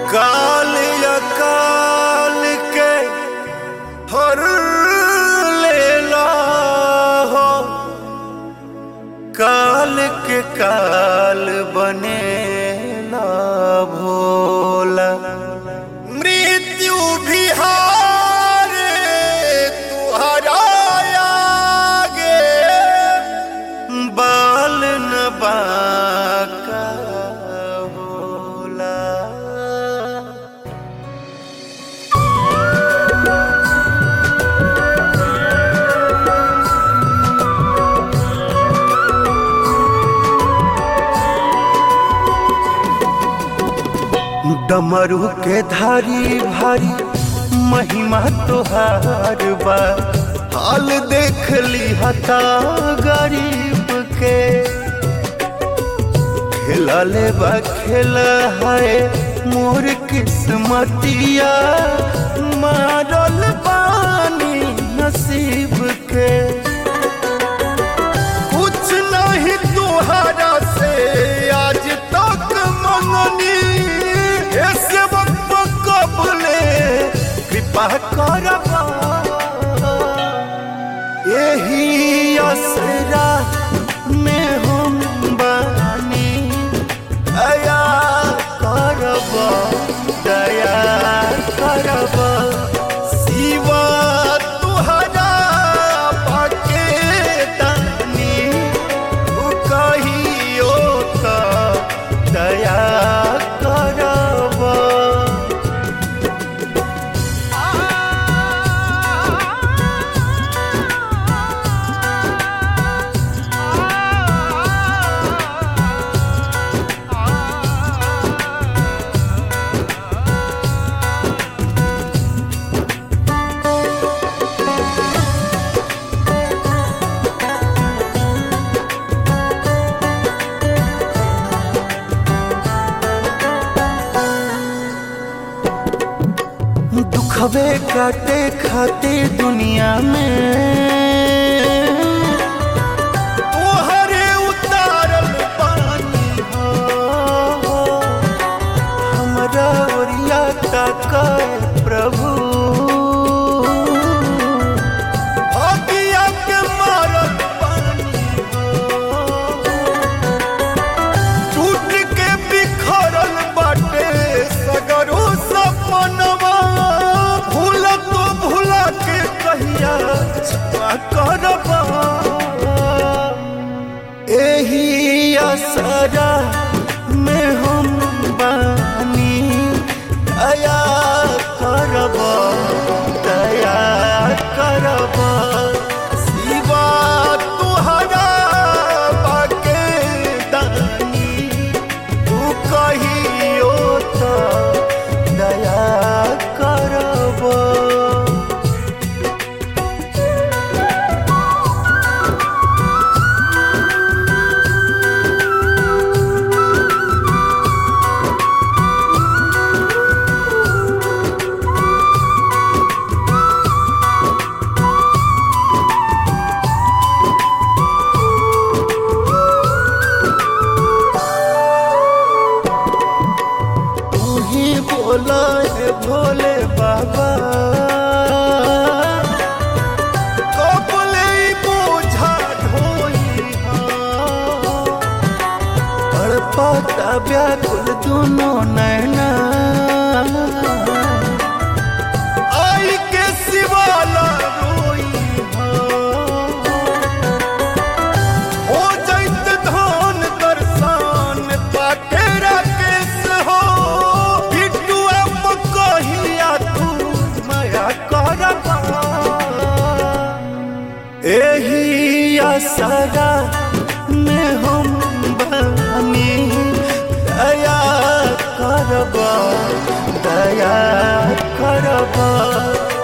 काल अकाल के हर लेला हो काल के काल बनेला भोला मृत्यु भी हारे तुहरा आगे बाल न बाका होला डमरू के धारी भारी महिमा तोहार बा हाल देख ली हता गरीब के खेला ले बा खेला है मोर किस्मतिया मारल पानी नसीब के कुछ नहीं तुहरा से आज तक मंगनी ऐसे वक्त कबले कृपा करबा यही असरा में हम बानी दया करबा दया करबा शिवा तुहरा पाके दानी उ कहियो त दया करबा दुखवे काटे खाते दुनिया में तोहरे उतारल पानी हो हमरा ओरिया ताकाए प्रभु अगिया के मारल पानी हो टूट के बिखरल बाटे सगरो सपनवा भूल तो भूला के कहिया छुपा करबा एही असरा में हम बानी दया करबा दया करबा शिवा तुहरा बाके दानी तू कहियो त दया करबा तू ही बोला है भोले बाबा कबले बोझा ढोई तड़पता व्याकुल दोनों नैना आई के सिवाला रोई हो जैत धन दर्शन पाके राकेश हो बिट्टू अब कहिया तू माया करबा एही असरा में हम बानी दया करबा दया करबा